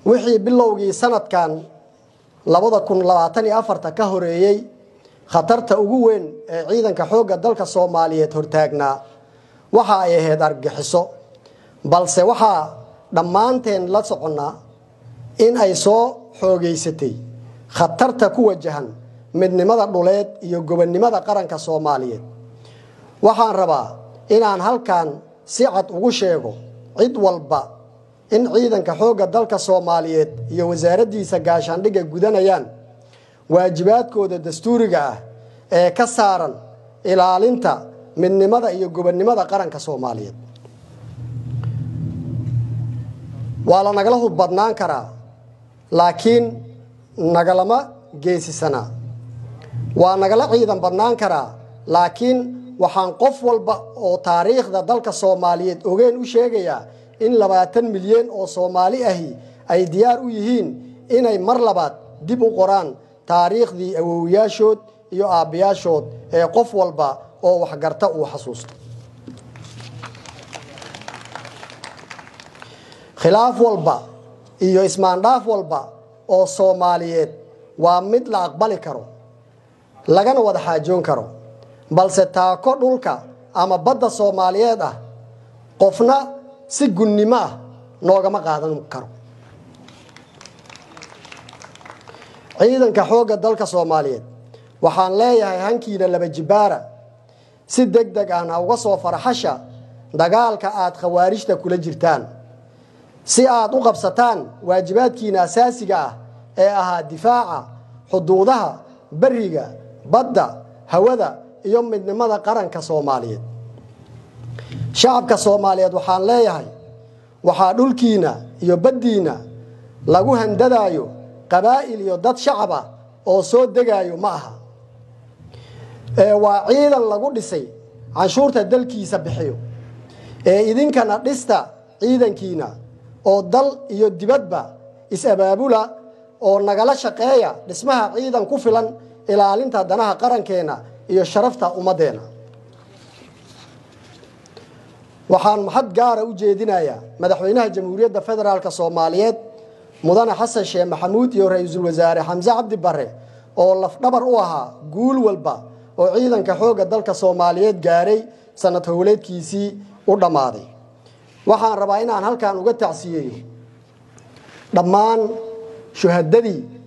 wixii bilowgii sanadkan labada kun labaatan iyo afarta ka horeeyey khatarta ugu weyn ee ciidanka xoogga dalka soomaaliyeed hortaagnaa waxa ay ahayd argagixiso balse waxaa dhammaanteen la soconnaa in ay soo xoogeysatay khatarta ku wajahan midnimada dhuleed iyo gobonnimada qaranka soomaaliyeed waxaan rabaa inaan halkan si cad ugu sheego cid walba in ciidanka xoogga dalka soomaaliyeed iyo wasaaraddiisa gaashaandhigga gudanayaan waajibaadkooda dastuuriga ah ee ka saaran ilaalinta midnimada iyo gobonnimada qaranka soomaaliyeed waa la nagala hub badnaan karaa laakiin nagalama geesisanaa waa nagala ciidan badnaan karaa laakiin waxaan qof walba oo taariikhda dalka soomaaliyeed ogeen u sheegayaa in labaatan milyan oo soomaali ahi ay diyaar u yihiin inay mar labaad dib u qoraan taariikhdii awowiyaashood iyo aabbayaashood ee qof walba oo waxgarta uu xasuusto khilaaf walba iyo ismaandhaaf walba oo soomaaliyeed waa mid la aqbali karo lagana wada xaajoon karo balse taako dhulka ama badda soomaaliyeed ah qofna si gunnimo ah noogama qaadan karo ciidanka xoogga dalka soomaaliyeed waxaan leeyahay hankiina laba jibbaara si deg deg ahna uga soo faraxasha dagaalka aad khawaarijta kula jirtaan si aad u qabsataan waajibaadkiina asaasiga ah ee ahaa difaaca xuduudaha beriga badda hawada iyo midnimada qaranka soomaaliyeed shacabka soomaaliyeed waxaan leeyahay waxaa dhulkiina iyo baddiina lagu handadaayo qabaa'il iyo dad shacab ah oo soo degaayo ma aha ee waa ciidan lagu dhisay canshuurta dalkiisa bixiyo ee idinkana dhista ciidankiina oo dal iyo dibadba is-abaabula oo nagala shaqeeya dhismaha ciidan ku filan ilaalinta danaha qarankeenna iyo sharafta ummaddeena waxaan maxad gaara u jeedinayaa madaxweynaha jamhuuriyadda federaalk soomaaliyeed mudane xasan sheekh maxamuud iyo ra-iisul wasaare xamse cabdi bare oo lafdhabar u ahaa guul walba oo ciidanka xoogga dalka soomaaliyeed gaaray sanad howleedkiisii u dhammaaday waxaan rabaa inaan halkan uga tacsiyeeyo dhammaan shuhadadii